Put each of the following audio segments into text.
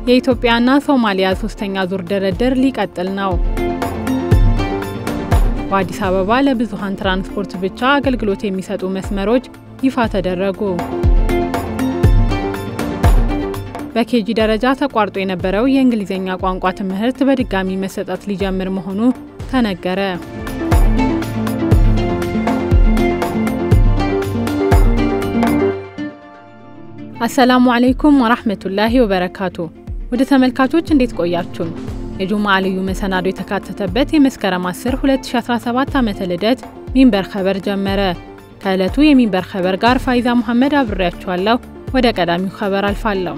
የኢትዮጵያና ሶማሊያ ሶስተኛ ዙር ድርድር ሊቀጥል ነው። በአዲስ አበባ ለብዙሃን ትራንስፖርት ብቻ አገልግሎት የሚሰጡ መስመሮች ይፋ ተደረጉ። በኬጂ ደረጃ ተቋርጦ የነበረው የእንግሊዝኛ ቋንቋ ትምህርት በድጋሚ መሰጠት ሊጀምር መሆኑ ተነገረ። አሰላሙ አለይኩም ወራህመቱላሂ ወበረካቱ። ወደ ተመልካቾች እንዴት ቆያችሁን? የጁምዓ ልዩ መሰናዶ የተካተተበት የመስከረም 10 2017 ዓመተ ልደት ሚንበር ኸበር ጀመረ። ከዕለቱ የሚንበር ኸበር ጋር ፋይዛ መሐመድ አብሬያችኋለሁ። ወደ ቀዳሚው ኸበር አልፋለሁ።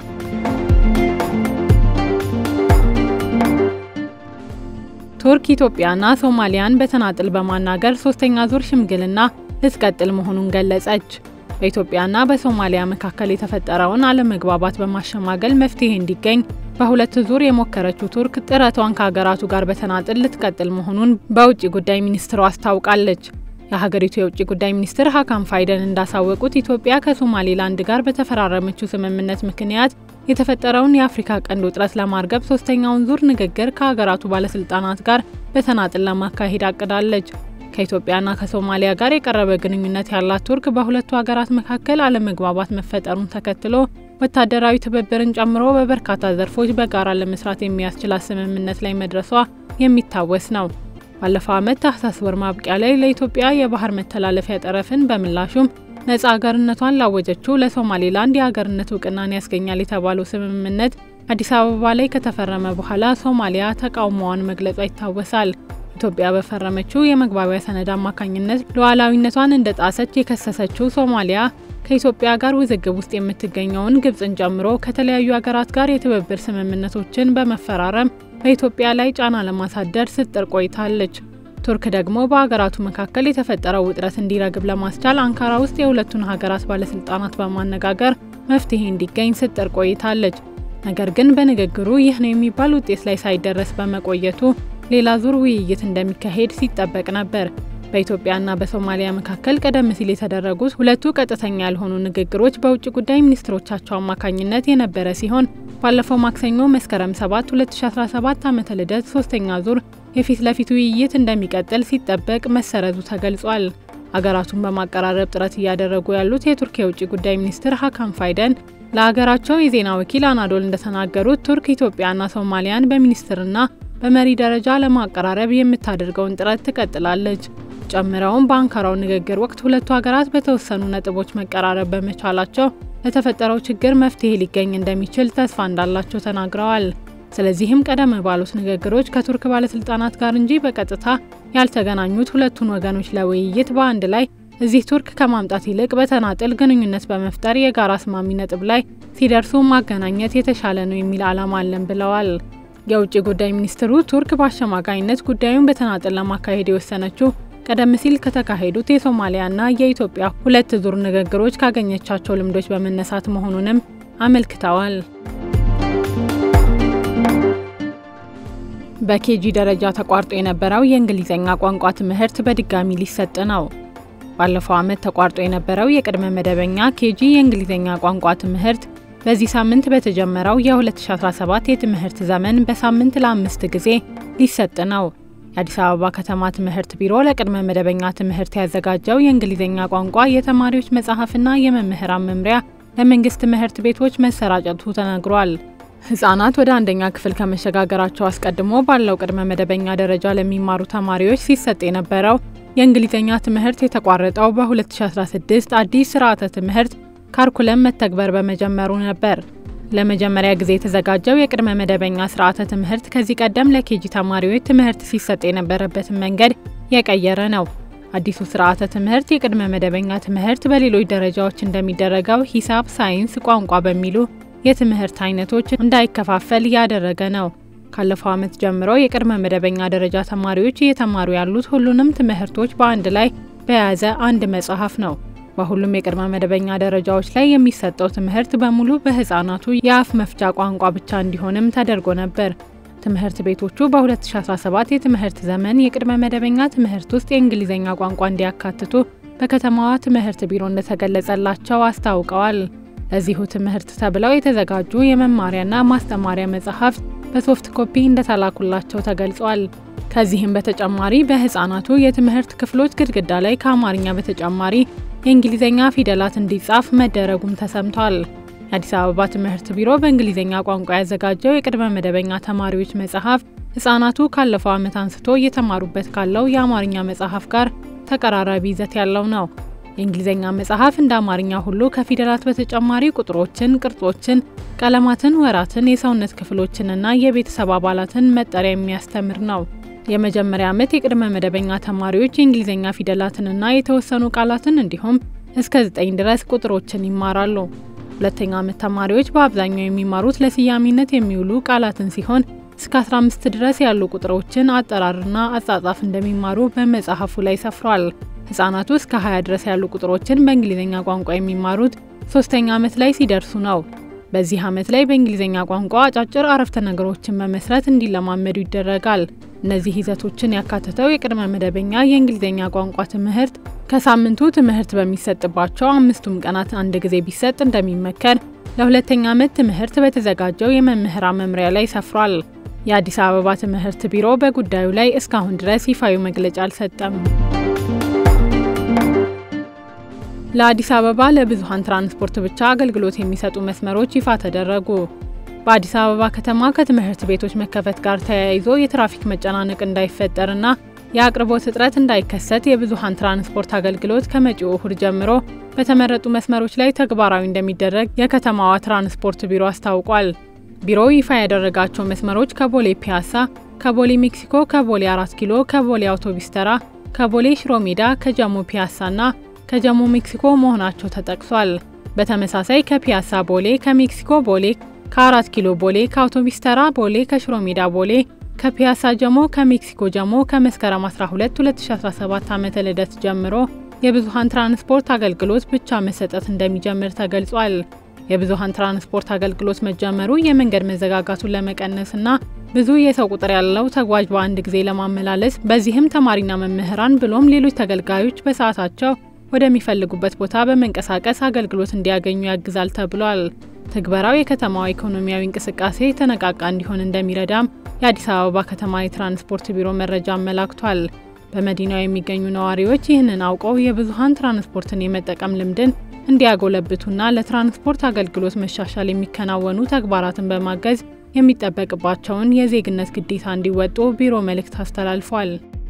ቱርክ ኢትዮጵያና ሶማሊያን በተናጥል በማናገር ሶስተኛ ዙር ሽምግልና ልትቀጥል መሆኑን ገለጸች። በኢትዮጵያና በሶማሊያ መካከል የተፈጠረውን አለመግባባት በማሸማገል መፍትሄ እንዲገኝ በሁለት ዙር የሞከረችው ቱርክ ጥረቷን ከሀገራቱ ጋር በተናጥል ልትቀጥል መሆኑን በውጭ ጉዳይ ሚኒስትሯ አስታውቃለች። የሀገሪቱ የውጭ ጉዳይ ሚኒስትር ሀካም ፋይደን እንዳሳወቁት ኢትዮጵያ ከሶማሌላንድ ጋር በተፈራረመችው ስምምነት ምክንያት የተፈጠረውን የአፍሪካ ቀንድ ውጥረት ለማርገብ ሶስተኛውን ዙር ንግግር ከሀገራቱ ባለስልጣናት ጋር በተናጥል ለማካሄድ አቅዳለች። ከኢትዮጵያና ከሶማሊያ ጋር የቀረበ ግንኙነት ያላት ቱርክ በሁለቱ ሀገራት መካከል አለመግባባት መፈጠሩን ተከትሎ ወታደራዊ ትብብርን ጨምሮ በበርካታ ዘርፎች በጋራ ለመስራት የሚያስችላት ስምምነት ላይ መድረሷ የሚታወስ ነው። ባለፈው ዓመት ታህሳስ ወር ማብቂያ ላይ ለኢትዮጵያ የባህር መተላለፊያ ጠረፍን በምላሹም ነጻ ሀገርነቷን ላወጀችው ለሶማሌላንድ የሀገርነት እውቅናን ያስገኛል የተባለው ስምምነት አዲስ አበባ ላይ ከተፈረመ በኋላ ሶማሊያ ተቃውሞዋን መግለጿ ይታወሳል። ኢትዮጵያ በፈረመችው የመግባቢያ ሰነድ አማካኝነት ሉዓላዊነቷን እንደ ጣሰች የከሰሰችው ሶማሊያ ከኢትዮጵያ ጋር ውዝግብ ውስጥ የምትገኘውን ግብጽን ጨምሮ ከተለያዩ ሀገራት ጋር የትብብር ስምምነቶችን በመፈራረም በኢትዮጵያ ላይ ጫና ለማሳደር ስትጥር ቆይታለች። ቱርክ ደግሞ በሀገራቱ መካከል የተፈጠረው ውጥረት እንዲረግብ ለማስቻል አንካራ ውስጥ የሁለቱን ሀገራት ባለስልጣናት በማነጋገር መፍትሄ እንዲገኝ ስትጥር ቆይታለች። ነገር ግን በንግግሩ ይህ ነው የሚባል ውጤት ላይ ሳይደረስ በመቆየቱ ሌላ ዙር ውይይት እንደሚካሄድ ሲጠበቅ ነበር። በኢትዮጵያና በሶማሊያ መካከል ቀደም ሲል የተደረጉት ሁለቱ ቀጥተኛ ያልሆኑ ንግግሮች በውጭ ጉዳይ ሚኒስትሮቻቸው አማካኝነት የነበረ ሲሆን ባለፈው ማክሰኞ መስከረም 7 2017 ዓመተ ልደት ሶስተኛ ዙር የፊት ለፊት ውይይት እንደሚቀጥል ሲጠበቅ መሰረዙ ተገልጿል። አገራቱን በማቀራረብ ጥረት እያደረጉ ያሉት የቱርክ የውጭ ጉዳይ ሚኒስትር ሀካም ፋይደን ለሀገራቸው የዜና ወኪል አናዶል እንደተናገሩት ቱርክ ኢትዮጵያና ሶማሊያን በሚኒስትርና በመሪ ደረጃ ለማቀራረብ የምታደርገውን ጥረት ትቀጥላለች። ጨምረውም በአንካራው ንግግር ወቅት ሁለቱ ሀገራት በተወሰኑ ነጥቦች መቀራረብ በመቻላቸው ለተፈጠረው ችግር መፍትሄ ሊገኝ እንደሚችል ተስፋ እንዳላቸው ተናግረዋል። ስለዚህም ቀደም ባሉት ንግግሮች ከቱርክ ባለስልጣናት ጋር እንጂ በቀጥታ ያልተገናኙት ሁለቱን ወገኖች ለውይይት በአንድ ላይ እዚህ ቱርክ ከማምጣት ይልቅ በተናጥል ግንኙነት በመፍጠር የጋራ አስማሚ ነጥብ ላይ ሲደርሱ ማገናኘት የተሻለ ነው የሚል ዓላማ አለን ብለዋል። የውጭ ጉዳይ ሚኒስትሩ ቱርክ በአሸማጋይነት ጉዳዩን በተናጥል ለማካሄድ የወሰነችው ቀደም ሲል ከተካሄዱት የሶማሊያና የኢትዮጵያ ሁለት ዙር ንግግሮች ካገኘቻቸው ልምዶች በመነሳት መሆኑንም አመልክተዋል። በኬጂ ደረጃ ተቋርጦ የነበረው የእንግሊዝኛ ቋንቋ ትምህርት በድጋሚ ሊሰጥ ነው። ባለፈው ዓመት ተቋርጦ የነበረው የቅድመ መደበኛ ኬጂ የእንግሊዝኛ ቋንቋ ትምህርት በዚህ ሳምንት በተጀመረው የ2017 የትምህርት ዘመን በሳምንት ለአምስት ጊዜ ሊሰጥ ነው። የአዲስ አበባ ከተማ ትምህርት ቢሮ ለቅድመ መደበኛ ትምህርት ያዘጋጀው የእንግሊዝኛ ቋንቋ የተማሪዎች መጽሐፍና የመምህራን መምሪያ ለመንግስት ትምህርት ቤቶች መሰራጨቱ ተነግሯል። ህጻናት ወደ አንደኛ ክፍል ከመሸጋገራቸው አስቀድሞ ባለው ቅድመ መደበኛ ደረጃ ለሚማሩ ተማሪዎች ሲሰጥ የነበረው የእንግሊዝኛ ትምህርት የተቋረጠው በ2016 አዲስ ስርዓተ ትምህርት ካርኩለም መተግበር በመጀመሩ ነበር። ለመጀመሪያ ጊዜ የተዘጋጀው የቅድመ መደበኛ ስርዓተ ትምህርት ከዚህ ቀደም ለኬጂ ተማሪዎች ትምህርት ሲሰጥ የነበረበትን መንገድ የቀየረ ነው። አዲሱ ስርዓተ ትምህርት የቅድመ መደበኛ ትምህርት በሌሎች ደረጃዎች እንደሚደረገው ሂሳብ፣ ሳይንስ፣ ቋንቋ በሚሉ የትምህርት አይነቶች እንዳይከፋፈል ያደረገ ነው። ካለፈው ዓመት ጀምሮ የቅድመ መደበኛ ደረጃ ተማሪዎች እየተማሩ ያሉት ሁሉንም ትምህርቶች በአንድ ላይ በያዘ አንድ መጽሐፍ ነው። በሁሉም የቅድመ መደበኛ ደረጃዎች ላይ የሚሰጠው ትምህርት በሙሉ በህፃናቱ የአፍ መፍቻ ቋንቋ ብቻ እንዲሆንም ተደርጎ ነበር። ትምህርት ቤቶቹ በ2017 የትምህርት ዘመን የቅድመ መደበኛ ትምህርት ውስጥ የእንግሊዝኛ ቋንቋ እንዲያካትቱ በከተማዋ ትምህርት ቢሮ እንደተገለጸላቸው አስታውቀዋል። ለዚሁ ትምህርት ተብለው የተዘጋጁ የመማሪያና ማስተማሪያ መጽሐፍት በሶፍት ኮፒ እንደተላኩላቸው ተገልጿል። ከዚህም በተጨማሪ በህፃናቱ የትምህርት ክፍሎች ግድግዳ ላይ ከአማርኛ በተጨማሪ የእንግሊዝኛ ፊደላት እንዲጻፍ መደረጉም ተሰምቷል። የአዲስ አበባ ትምህርት ቢሮ በእንግሊዝኛ ቋንቋ ያዘጋጀው የቅድመ መደበኛ ተማሪዎች መጽሐፍ ህጻናቱ ካለፈው ዓመት አንስቶ እየተማሩበት ካለው የአማርኛ መጽሐፍ ጋር ተቀራራቢ ይዘት ያለው ነው። የእንግሊዝኛ መጽሐፍ እንደ አማርኛ ሁሉ ከፊደላት በተጨማሪ ቁጥሮችን፣ ቅርጾችን፣ ቀለማትን፣ ወራትን፣ የሰውነት ክፍሎችንና የቤተሰብ አባላትን መጠሪያ የሚያስተምር ነው። የመጀመሪያ ዓመት የቅድመ መደበኛ ተማሪዎች የእንግሊዝኛ ፊደላትንና የተወሰኑ ቃላትን እንዲሁም እስከ 9 ድረስ ቁጥሮችን ይማራሉ። ሁለተኛ ዓመት ተማሪዎች በአብዛኛው የሚማሩት ለስያሜነት የሚውሉ ቃላትን ሲሆን እስከ 15 ድረስ ያሉ ቁጥሮችን አጠራርና አጻጻፍ እንደሚማሩ በመጽሐፉ ላይ ሰፍሯል። ህጻናቱ እስከ 20 ድረስ ያሉ ቁጥሮችን በእንግሊዝኛ ቋንቋ የሚማሩት ሶስተኛ ዓመት ላይ ሲደርሱ ነው። በዚህ ዓመት ላይ በእንግሊዝኛ ቋንቋ አጫጭር አረፍተ ነገሮችን መመስረት እንዲለማመዱ ይደረጋል። እነዚህ ይዘቶችን ያካተተው የቅድመ መደበኛ የእንግሊዝኛ ቋንቋ ትምህርት ከሳምንቱ ትምህርት በሚሰጥባቸው አምስቱም ቀናት አንድ ጊዜ ቢሰጥ እንደሚመከር ለሁለተኛ ዓመት ትምህርት በተዘጋጀው የመምህራን መምሪያ ላይ ሰፍሯል። የአዲስ አበባ ትምህርት ቢሮ በጉዳዩ ላይ እስካሁን ድረስ ይፋዊ መግለጫ አልሰጠም። ለአዲስ አበባ ለብዙሃን ትራንስፖርት ብቻ አገልግሎት የሚሰጡ መስመሮች ይፋ ተደረጉ። በአዲስ አበባ ከተማ ከትምህርት ቤቶች መከፈት ጋር ተያይዞ የትራፊክ መጨናነቅ እንዳይፈጠርና የአቅርቦት እጥረት እንዳይከሰት የብዙሃን ትራንስፖርት አገልግሎት ከመጪው እሁድ ጀምሮ በተመረጡ መስመሮች ላይ ተግባራዊ እንደሚደረግ የከተማዋ ትራንስፖርት ቢሮ አስታውቋል። ቢሮው ይፋ ያደረጋቸው መስመሮች ከቦሌ ፒያሳ፣ ከቦሌ ሜክሲኮ፣ ከቦሌ አራት ኪሎ፣ ከቦሌ አውቶቢስ ተራ፣ ከቦሌ ሽሮ ሜዳ፣ ከጀሞ ፒያሳና ከጀሞ ሜክሲኮ መሆናቸው ተጠቅሷል። በተመሳሳይ ከፒያሳ ቦሌ፣ ከሜክሲኮ ቦሌ፣ ከአራት ኪሎ ቦሌ፣ ከአውቶቢስ ተራ ቦሌ፣ ከሽሮ ሜዳ ቦሌ፣ ከፒያሳ ጀሞ፣ ከሜክሲኮ ጀሞ ከመስከረም 12 2017 ዓመተ ልደት ጀምሮ የብዙሃን ትራንስፖርት አገልግሎት ብቻ መሰጠት እንደሚጀምር ተገልጿል። የብዙሃን ትራንስፖርት አገልግሎት መጀመሩ የመንገድ መዘጋጋቱን ለመቀነስና ብዙ የሰው ቁጥር ያለው ተጓዥ በአንድ ጊዜ ለማመላለስ በዚህም ተማሪና መምህራን ብሎም ሌሎች ተገልጋዮች በሰዓታቸው ወደሚፈልጉበት ቦታ በመንቀሳቀስ አገልግሎት እንዲያገኙ ያግዛል ተብሏል። ትግበራው የከተማዋ ኢኮኖሚያዊ እንቅስቃሴ የተነቃቃ እንዲሆን እንደሚረዳም የአዲስ አበባ ከተማ የትራንስፖርት ቢሮ መረጃ አመላክቷል። በመዲናው የሚገኙ ነዋሪዎች ይህንን አውቀው የብዙሃን ትራንስፖርትን የመጠቀም ልምድን እንዲያጎለብቱና ለትራንስፖርት አገልግሎት መሻሻል የሚከናወኑ ተግባራትን በማገዝ የሚጠበቅባቸውን የዜግነት ግዴታ እንዲወጡ ቢሮ መልእክት አስተላልፏል።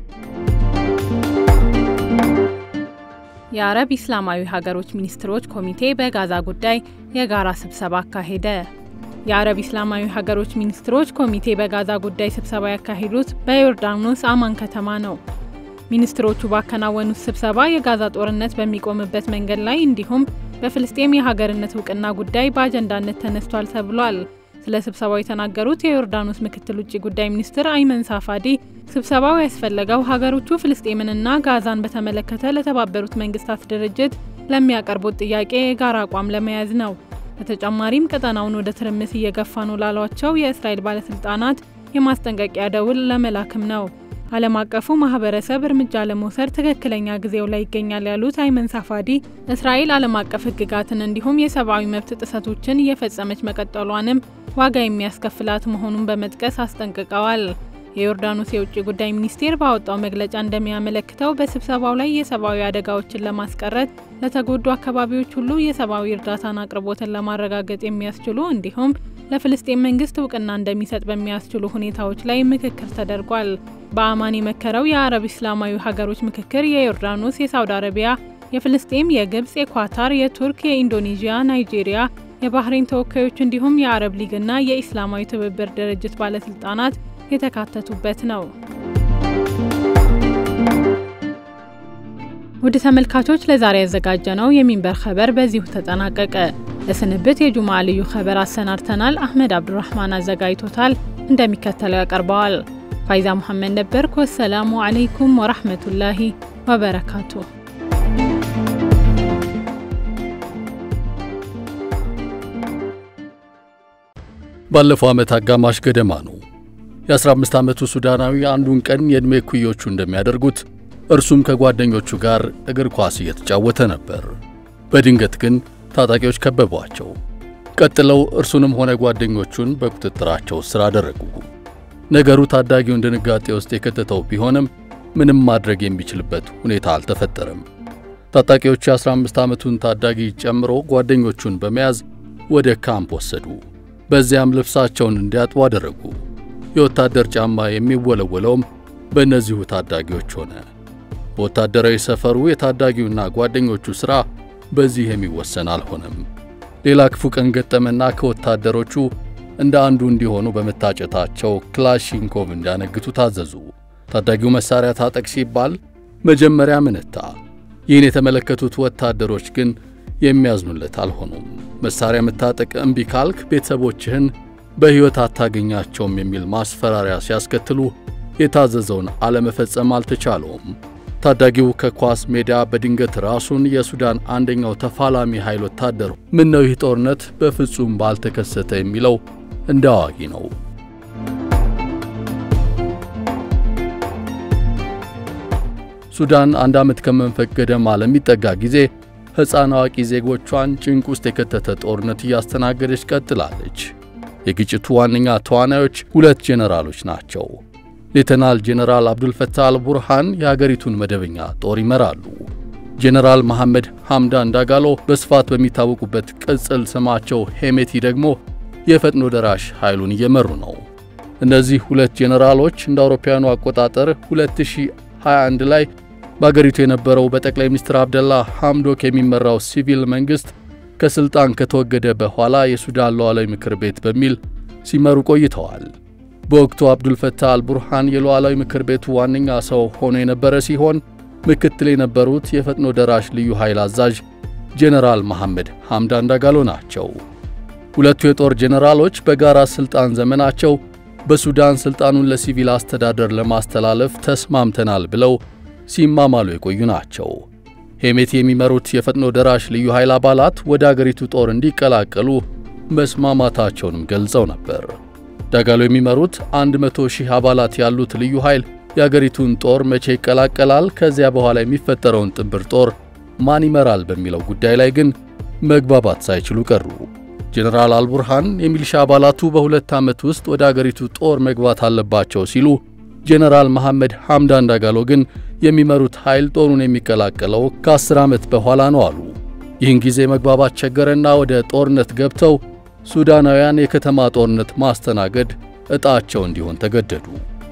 የአረብ ኢስላማዊ ሀገሮች ሚኒስትሮች ኮሚቴ በጋዛ ጉዳይ የጋራ ስብሰባ አካሄደ። የአረብ ኢስላማዊ ሀገሮች ሚኒስትሮች ኮሚቴ በጋዛ ጉዳይ ስብሰባ ያካሄዱት በዮርዳኖስ አማን ከተማ ነው። ሚኒስትሮቹ ባከናወኑት ስብሰባ የጋዛ ጦርነት በሚቆምበት መንገድ ላይ እንዲሁም በፍልስጤም የሀገርነት እውቅና ጉዳይ በአጀንዳነት ተነስቷል ተብሏል። ስለ ስብሰባው የተናገሩት የዮርዳኖስ ምክትል ውጭ ጉዳይ ሚኒስትር አይመን ሳፋዲ ስብሰባው ያስፈለገው ሀገሮቹ ፍልስጤምንና ጋዛን በተመለከተ ለተባበሩት መንግስታት ድርጅት ለሚያቀርቡት ጥያቄ የጋራ አቋም ለመያዝ ነው። በተጨማሪም ቀጠናውን ወደ ትርምስ እየገፋ ነው ላሏቸው የእስራኤል ባለስልጣናት የማስጠንቀቂያ ደውል ለመላክም ነው። ዓለም አቀፉ ማህበረሰብ እርምጃ ለመውሰድ ትክክለኛ ጊዜው ላይ ይገኛል ያሉት አይመን ሳፋዲ እስራኤል ዓለም አቀፍ ሕግጋትን እንዲሁም የሰብአዊ መብት ጥሰቶችን እየፈጸመች መቀጠሏንም ዋጋ የሚያስከፍላት መሆኑን በመጥቀስ አስጠንቅቀዋል። የዮርዳኖስ የውጭ ጉዳይ ሚኒስቴር ባወጣው መግለጫ እንደሚያመለክተው በስብሰባው ላይ የሰብአዊ አደጋዎችን ለማስቀረት ለተጎዱ አካባቢዎች ሁሉ የሰብአዊ እርዳታን አቅርቦትን ለማረጋገጥ የሚያስችሉ እንዲሁም ለፍልስጤም መንግስት እውቅና እንደሚሰጥ በሚያስችሉ ሁኔታዎች ላይ ምክክር ተደርጓል። በአማን የመከረው የአረብ ኢስላማዊ ሀገሮች ምክክር የዮርዳኖስ፣ የሳውዲ አረቢያ፣ የፍልስጤም፣ የግብጽ፣ የኳታር፣ የቱርክ፣ የኢንዶኔዥያ፣ ናይጄሪያ፣ የባህሬን ተወካዮች እንዲሁም የአረብ ሊግና የኢስላማዊ ትብብር ድርጅት ባለስልጣናት የተካተቱበት ነው። ውድ ተመልካቾች ለዛሬ ያዘጋጀነው የሚንበር ኸበር በዚሁ ተጠናቀቀ። ለስንብት የጁማ ልዩ ኸበር አሰናድተናል። አህመድ አብዱራህማን አዘጋጅቶታል፣ እንደሚከተለው ያቀርበዋል። ፋይዛ ሙሐመድ ነበርኩ። ወሰላሙ አለይኩም ወራህመቱላሂ ወበረካቱ። ባለፈው ዓመት አጋማሽ ገደማ ነው የ15 ዓመቱ ሱዳናዊ አንዱን ቀን የዕድሜ ኩዮቹ እንደሚያደርጉት እርሱም ከጓደኞቹ ጋር እግር ኳስ እየተጫወተ ነበር። በድንገት ግን ታጣቂዎች ከበቧቸው። ቀጥለው እርሱንም ሆነ ጓደኞቹን በቁጥጥራቸው ስር አደረጉ። ነገሩ ታዳጊውን ድንጋጤ ውስጥ የከተተው ቢሆንም ምንም ማድረግ የሚችልበት ሁኔታ አልተፈጠረም። ታጣቂዎቹ የ15 ዓመቱን ታዳጊ ጨምሮ ጓደኞቹን በመያዝ ወደ ካምፕ ወሰዱ። በዚያም ልብሳቸውን እንዲያጥቡ አደረጉ። የወታደር ጫማ የሚወለወለውም በእነዚሁ ታዳጊዎች ሆነ። በወታደራዊ ሰፈሩ የታዳጊውና ጓደኞቹ ሥራ በዚህ የሚወሰን አልሆነም። ሌላ ክፉ ቀን ገጠመና ከወታደሮቹ እንደ አንዱ እንዲሆኑ በመታጨታቸው ክላሽንኮቭ እንዲያነግቱ ታዘዙ። ታዳጊው መሳሪያ ታጠቅ ሲባል መጀመሪያ ምንታ። ይህን የተመለከቱት ወታደሮች ግን የሚያዝኑለት አልሆኑም። መሳሪያ መታጠቅ እምቢ ካልክ ቤተሰቦችህን በሕይወት አታገኛቸውም የሚል ማስፈራሪያ ሲያስከትሉ የታዘዘውን አለመፈጸም አልተቻለውም። ታዳጊው ከኳስ ሜዳ በድንገት ራሱን የሱዳን አንደኛው ተፋላሚ ኃይል ወታደር ምን ነው ይህ ጦርነት በፍጹም ባልተከሰተ የሚለው እንደ አዋቂ ነው። ሱዳን አንድ ዓመት ከመንፈቅ ገደማ ለሚጠጋ ጊዜ ሕፃን አዋቂ ዜጎቿን ጭንቅ ውስጥ የከተተ ጦርነት እያስተናገደች ቀጥላለች። የግጭቱ ዋነኛ ተዋናዮች ሁለት ጄኔራሎች ናቸው። ሌተናል ጄኔራል አብዱልፈታህ አልቡርሃን የሀገሪቱን መደበኛ ጦር ይመራሉ። ጄኔራል መሐመድ ሐምዳን ዳጋሎ በስፋት በሚታወቁበት ቅጽል ስማቸው ሄሜቲ ደግሞ የፈጥኖ ደራሽ ኃይሉን እየመሩ ነው። እነዚህ ሁለት ጄኔራሎች እንደ አውሮፓውያኑ አቆጣጠር 2021 ላይ በአገሪቱ የነበረው በጠቅላይ ሚኒስትር አብደላ ሐምዶክ የሚመራው ሲቪል መንግሥት ከሥልጣን ከተወገደ በኋላ የሱዳን ሉዓላዊ ምክር ቤት በሚል ሲመሩ ቆይተዋል። በወቅቱ አብዱልፈታህ አልቡርሃን የሉዓላዊ ምክር ቤቱ ዋነኛ ሰው ሆኖ የነበረ ሲሆን ምክትል የነበሩት የፈጥኖ ደራሽ ልዩ ኃይል አዛዥ ጄኔራል መሐመድ ሐምዳን ዳጋሎ ናቸው። ሁለቱ የጦር ጄኔራሎች በጋራ ሥልጣን ዘመናቸው በሱዳን ሥልጣኑን ለሲቪል አስተዳደር ለማስተላለፍ ተስማምተናል ብለው ሲማማሉ የቆዩ ናቸው። ሄሜቲ የሚመሩት የፈጥኖ ደራሽ ልዩ ኃይል አባላት ወደ አገሪቱ ጦር እንዲቀላቀሉ መስማማታቸውንም ገልጸው ነበር። ዳጋሎ የሚመሩት 100 ሺህ አባላት ያሉት ልዩ ኃይል የአገሪቱን ጦር መቼ ይቀላቀላል፣ ከዚያ በኋላ የሚፈጠረውን ጥምር ጦር ማን ይመራል በሚለው ጉዳይ ላይ ግን መግባባት ሳይችሉ ቀሩ። ጄኔራል አልቡርሃን የሚሊሻ አባላቱ በሁለት ዓመት ውስጥ ወደ አገሪቱ ጦር መግባት አለባቸው ሲሉ ጄኔራል መሐመድ ሐምዳን ዳጋሎ ግን የሚመሩት ኃይል ጦሩን የሚቀላቀለው ከአስር ዓመት በኋላ ነው አሉ። ይህን ጊዜ መግባባት ቸገረና ወደ ጦርነት ገብተው ሱዳናውያን የከተማ ጦርነት ማስተናገድ ዕጣቸው እንዲሆን ተገደዱ።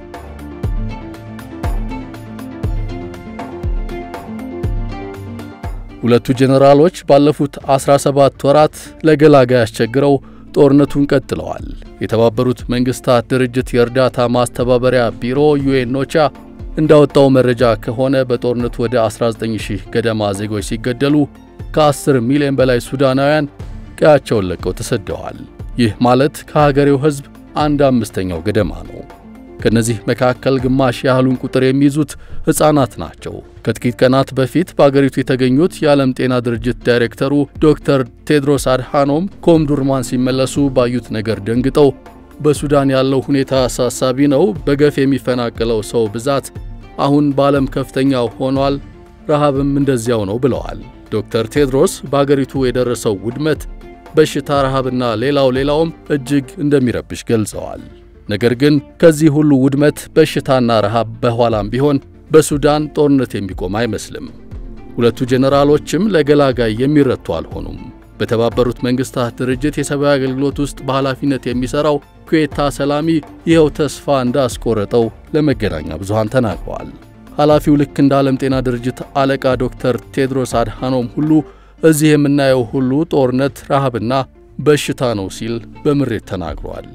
ሁለቱ ጄኔራሎች ባለፉት 17 ወራት ለገላጋይ አስቸግረው ጦርነቱን ቀጥለዋል። የተባበሩት መንግስታት ድርጅት የእርዳታ ማስተባበሪያ ቢሮ ዩኤን ኦቻ እንዳወጣው መረጃ ከሆነ በጦርነቱ ወደ 19000 ገደማ ዜጎች ሲገደሉ ከ10 ሚሊዮን በላይ ሱዳናውያን ቀያቸውን ለቀው ተሰደዋል። ይህ ማለት ከሀገሬው ሕዝብ አንድ አምስተኛው ገደማ ነው። ከነዚህ መካከል ግማሽ ያህሉን ቁጥር የሚይዙት ሕፃናት ናቸው። ከጥቂት ቀናት በፊት በአገሪቱ የተገኙት የዓለም ጤና ድርጅት ዳይሬክተሩ ዶክተር ቴድሮስ አድሃኖም ከኦምዱርማን ሲመለሱ ባዩት ነገር ደንግጠው በሱዳን ያለው ሁኔታ አሳሳቢ ነው፣ በገፍ የሚፈናቀለው ሰው ብዛት አሁን በዓለም ከፍተኛው ሆኗል፣ ረሃብም እንደዚያው ነው ብለዋል። ዶክተር ቴድሮስ በአገሪቱ የደረሰው ውድመት በሽታ፣ ረሃብና ሌላው ሌላውም እጅግ እንደሚረብሽ ገልጸዋል። ነገር ግን ከዚህ ሁሉ ውድመት በሽታና ረሃብ በኋላም ቢሆን በሱዳን ጦርነት የሚቆም አይመስልም። ሁለቱ ጄኔራሎችም ለገላጋይ የሚረቱ አልሆኑም። በተባበሩት መንግስታት ድርጅት የሰብአዊ አገልግሎት ውስጥ በኃላፊነት የሚሠራው ኩዌታ ሰላሚ ይኸው ተስፋ እንዳስቆረጠው ለመገናኛ ብዙሃን ተናግረዋል። ኃላፊው ልክ እንደ ዓለም ጤና ድርጅት አለቃ ዶክተር ቴድሮስ አድሃኖም ሁሉ እዚህ የምናየው ሁሉ ጦርነት፣ ረሃብና በሽታ ነው ሲል በምሬት ተናግሯል።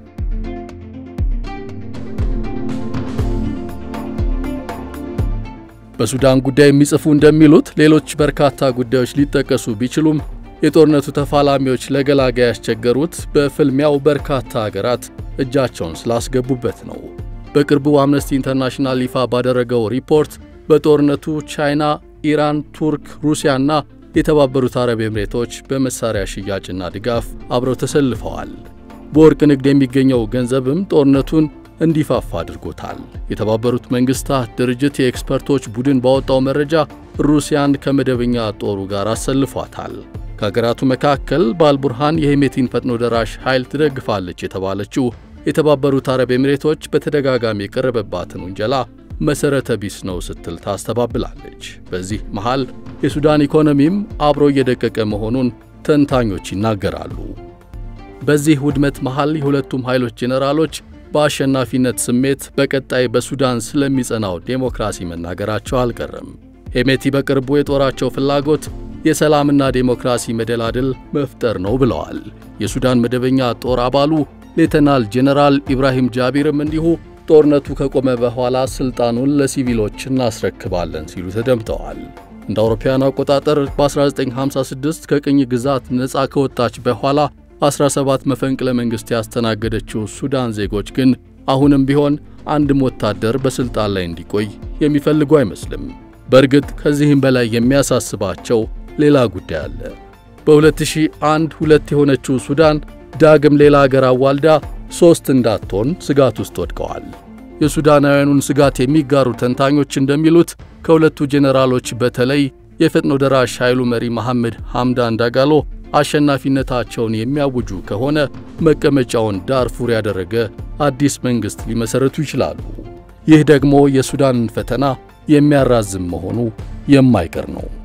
በሱዳን ጉዳይ የሚጽፉ እንደሚሉት ሌሎች በርካታ ጉዳዮች ሊጠቀሱ ቢችሉም የጦርነቱ ተፋላሚዎች ለገላጋይ ያስቸገሩት በፍልሚያው በርካታ አገራት እጃቸውን ስላስገቡበት ነው። በቅርቡ አምነስቲ ኢንተርናሽናል ይፋ ባደረገው ሪፖርት በጦርነቱ ቻይና፣ ኢራን፣ ቱርክ፣ ሩሲያና የተባበሩት አረብ ኤምሬቶች በመሳሪያ ሽያጭና ድጋፍ አብረው ተሰልፈዋል። በወርቅ ንግድ የሚገኘው ገንዘብም ጦርነቱን እንዲፋፋ አድርጎታል። የተባበሩት መንግስታት ድርጅት የኤክስፐርቶች ቡድን ባወጣው መረጃ ሩሲያን ከመደበኛ ጦሩ ጋር አሰልፏታል። ከሀገራቱ መካከል በአልቡርሃን የሄሜቲን ፈጥኖ ደራሽ ኃይል ትደግፋለች የተባለችው የተባበሩት አረብ ኤሚሬቶች በተደጋጋሚ የቀረበባትን ውንጀላ መሠረተ ቢስ ነው ስትል ታስተባብላለች። በዚህ መሃል የሱዳን ኢኮኖሚም አብሮ እየደቀቀ መሆኑን ተንታኞች ይናገራሉ። በዚህ ውድመት መሃል የሁለቱም ኃይሎች ጄኔራሎች በአሸናፊነት ስሜት በቀጣይ በሱዳን ስለሚጸናው ዴሞክራሲ መናገራቸው አልቀረም። ሄሜቲ በቅርቡ የጦራቸው ፍላጎት የሰላምና ዴሞክራሲ መደላድል መፍጠር ነው ብለዋል። የሱዳን መደበኛ ጦር አባሉ ሌተናል ጄኔራል ኢብራሂም ጃቢርም እንዲሁ ጦርነቱ ከቆመ በኋላ ስልጣኑን ለሲቪሎች እናስረክባለን ሲሉ ተደምጠዋል። እንደ አውሮፓውያኑ አቆጣጠር በ1956 ከቅኝ ግዛት ነፃ ከወጣች በኋላ 17 መፈንቅለ መንግሥት ያስተናገደችው ሱዳን ዜጎች ግን አሁንም ቢሆን አንድም ወታደር በሥልጣን ላይ እንዲቆይ የሚፈልጉ አይመስልም። በእርግጥ ከዚህም በላይ የሚያሳስባቸው ሌላ ጉዳይ አለ። በ2001 ሁለት የሆነችው ሱዳን ዳግም ሌላ አገር አዋልዳ ሦስት እንዳትሆን ስጋት ውስጥ ወድቀዋል። የሱዳናውያኑን ስጋት የሚጋሩ ተንታኞች እንደሚሉት ከሁለቱ ጄኔራሎች በተለይ የፈጥኖ ደራሽ ኃይሉ መሪ መሐመድ ሐምዳን ዳጋሎ አሸናፊነታቸውን የሚያውጁ ከሆነ መቀመጫውን ዳርፉር ያደረገ አዲስ መንግሥት ሊመሠረቱ ይችላሉ። ይህ ደግሞ የሱዳንን ፈተና የሚያራዝም መሆኑ የማይቀር ነው።